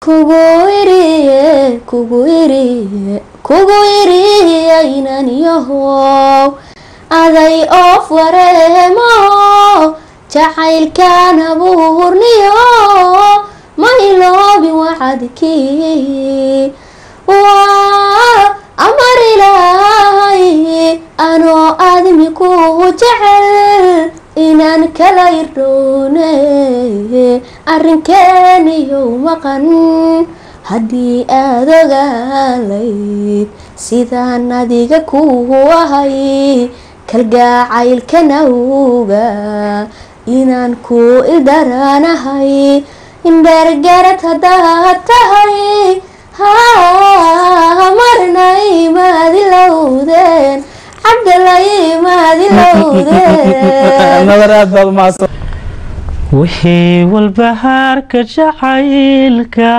kugu iriye kugu iriye kugu iriye inan yahow aday oof wareemo jacaylkan abuurniyo ma iloobin wacadkii waa amar ilaahay anoo aadmi ku jecel inaan kala irdhoone arrinkeeniyow maqan haddii aad ogaalayd sidaan adiga kugu ahay kalgaacaylkanawga inaan ku ildaranahay indheergarad haddaad tahay ha marnay maadilowdeen cabdalay maadilowdeen wixii walbahaarka jacaylka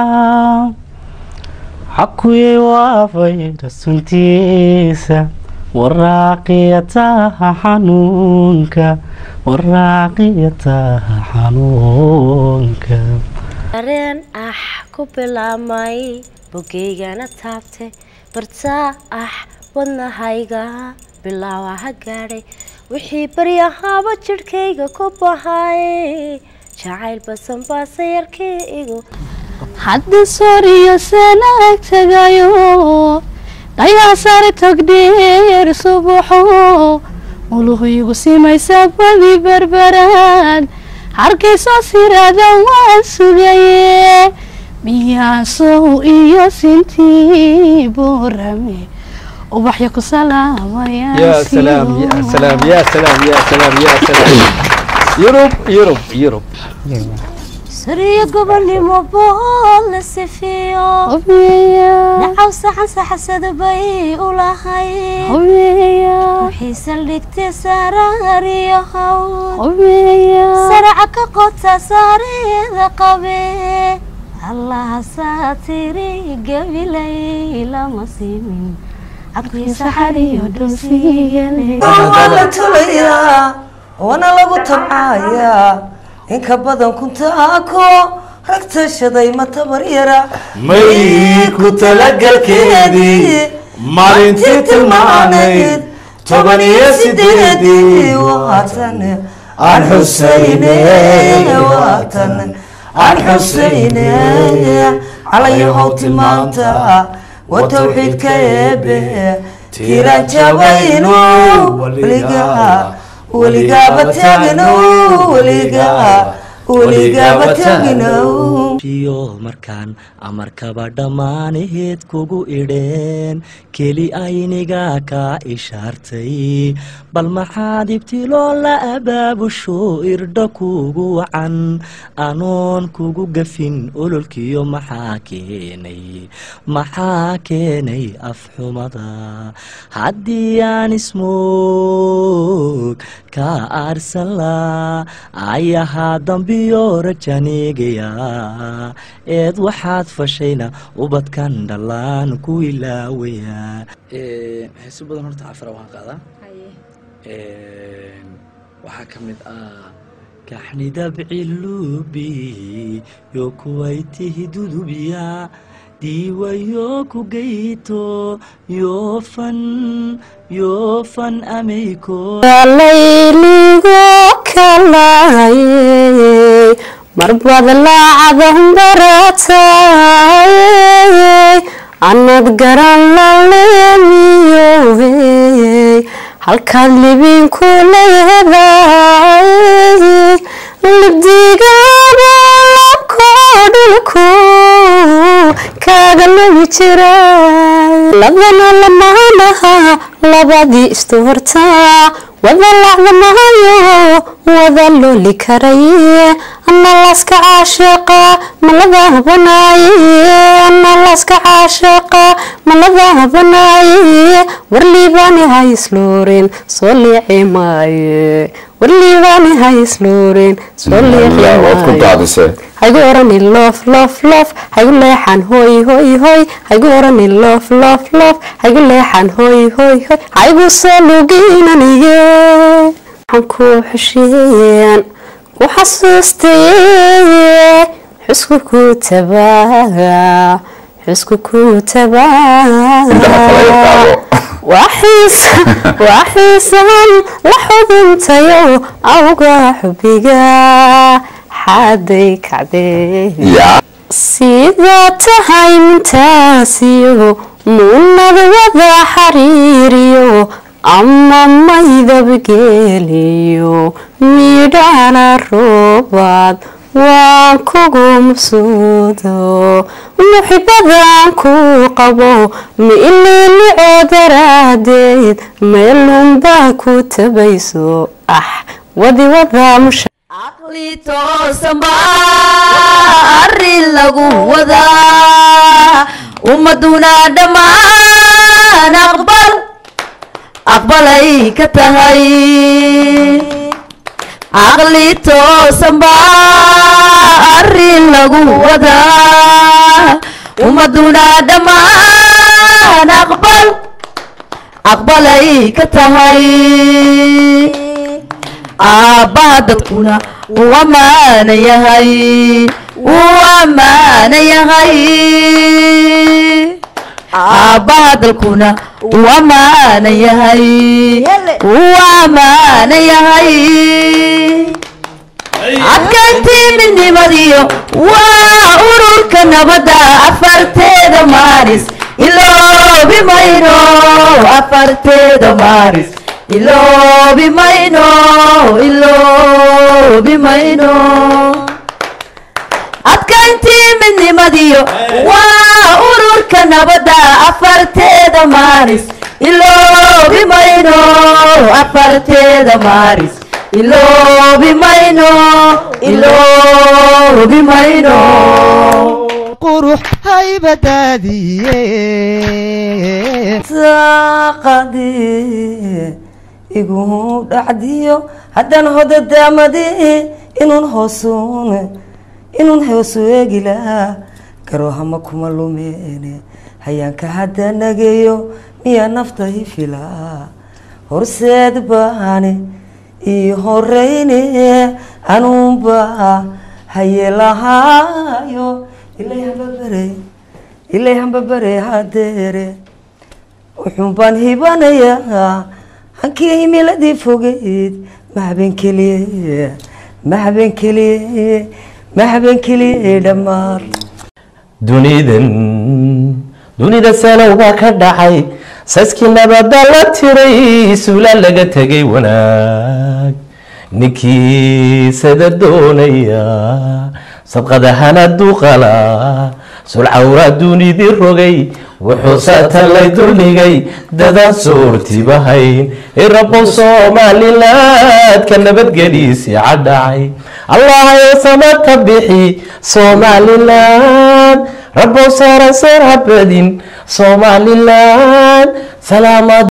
xakuye waafay rasuntiisa waraaqiyataha xanuunka waraaqiyataha xanuunka dareen ah ku bilaabmay bogeygana taabtay bartaa ah wadnahayga bilaawa ha gaadhay wixii baryahaaba jidhkayga ku bahay jacayl basanbaasa yarkii igu hadda soriyo sanaag tagayo dhayaa sare togdheer subaxo uluhigu simaysa badi berberaad harkaysoo siraada waan sugaye miyaasow iyo sintii buurame ubaxya ku salaamaya يا سلام يا سلام يا سلام يا سلام يا سلام يوروب يوروب يوروب sariyo gobonimo bool la sifiyo nacaw saxan saxasada bay u lahay wixii saldhigtay saraariyo hawl saraca ka qota saareeda qabe allaha saatiri gabilay lama simin waa la tulayaa waana lagu tabcayaa inka badan kuntaako rag tashaday ma tabar yara may ku talagalkeedii maalintii tilmaanayd toban iyo sideedii waatan aan xusayne waatan aan xusayne calayahow tilmaanta wa tawxiidka eebe tiiraan jabayno weligaa weligaaba taagino weligaa weligaaba taagino iyo markaan amarkaba dhammaanaheed kugu idheen keli ayniga kaa ishaartay bal maxaad ibtiloo la abaabusho irdho kugu wacan anoon kugu gafin ololkiyo maxaa keenay maxaa keenay afxumada haddii aan ismoog kaa aarsan laa ayahaa dambiyo rajanigaya eed waxaad fashayna ubadkan dhallaan ku ilaawaya heeso badan horta cafara waan qaadaa waxaa ka mid ah kaxnidabcilubi yo kuwaytihi dudubiya diiwayo ku geyto yoofan yoofan ameyko layligo kalaayey marbad laacadan baratay anad garan laleemiyowey halkaad libinku leedahay libdigaaba labkoo dhulku kaaga lumi jira labana lamaanaha labadii istuhortaa wada lacda mahayo wada looli karaye ana laska caashiqa malada banaaye ana laska caashiqa malada banaaye warliibaani ha isluurin soo liici maaye warliibaani ha isluurin soo liici waad ku maaye daadisee haygu orani loof loof loof haygu leexan hooy hooy hooy haygu orani loof loof loof haygu leexan hooy hooy hooy haygu soo luginaniye waxaan ku xushiyeyan ku xasuustaye xusku ku tabaa xusku ku tabaa waa xiisan la xuduntayo awga xubiga xaday kacdee sidaa tahay mintaasiyo muunada wada xariiriyo ama maydabgeeliyo midhana roobaad waan kugu mabsuudo muxibadan ku qabo ma ililico daraadeed meelunbaa ku tabayso ah wadi wada musha caqli toosan baa arrin lagu wadaa ummaduna dhammaan aqbal aqbalay ka tahay caqli toosan baa arrin lagu wadaa ummaduna dhammaan aqbal aqbalay ka tahay aabbaha dadkuna uu ammaana yahay uu ammaana yahay aabbaha dalkuna uu ammaana yahay uu ammaana yahay adkayntii midnimadiyo waa ururka nabadda afarteeda maaris iloobi mayno afarteeda maaris iloobi mayno iloobi mayno adkayntii midnimadiyo waa ururka nabadda afarteeda maaris iloobi mayno afarteeda maaris iloobi mayno iloobi mayno qurux haybadaadiye saaqadii igu dhacdiyo haddaan hodadaamadi inuun hoosuun inuun hoosu eegi lahaa garoohama kuma lumeene hayaanka hadda nageeyo miyaa nafta i filaa horseed baani ii horeyne anuunba hayelahaayo ilay hambabare ilay hambabare hadeere wuxuun baan hibanayaa hankii himiladii fogeyd ma habeen keliye ma habeen keliye ma habeen keliye dhammaan dunidan dunida salowbaa ka dhacay saskii nabada la tiray suula laga tegay wanaag ninkii sada doonaya sabqadahana duqala sulcawra dunidii rogay wuxuu satalay duldhigay dadaan soortibahayn irabow somalilaadka nabadgeliisi cadhacay allahayo sama ka bixi somalilan rabow saaran seer habadin somalilan salaamad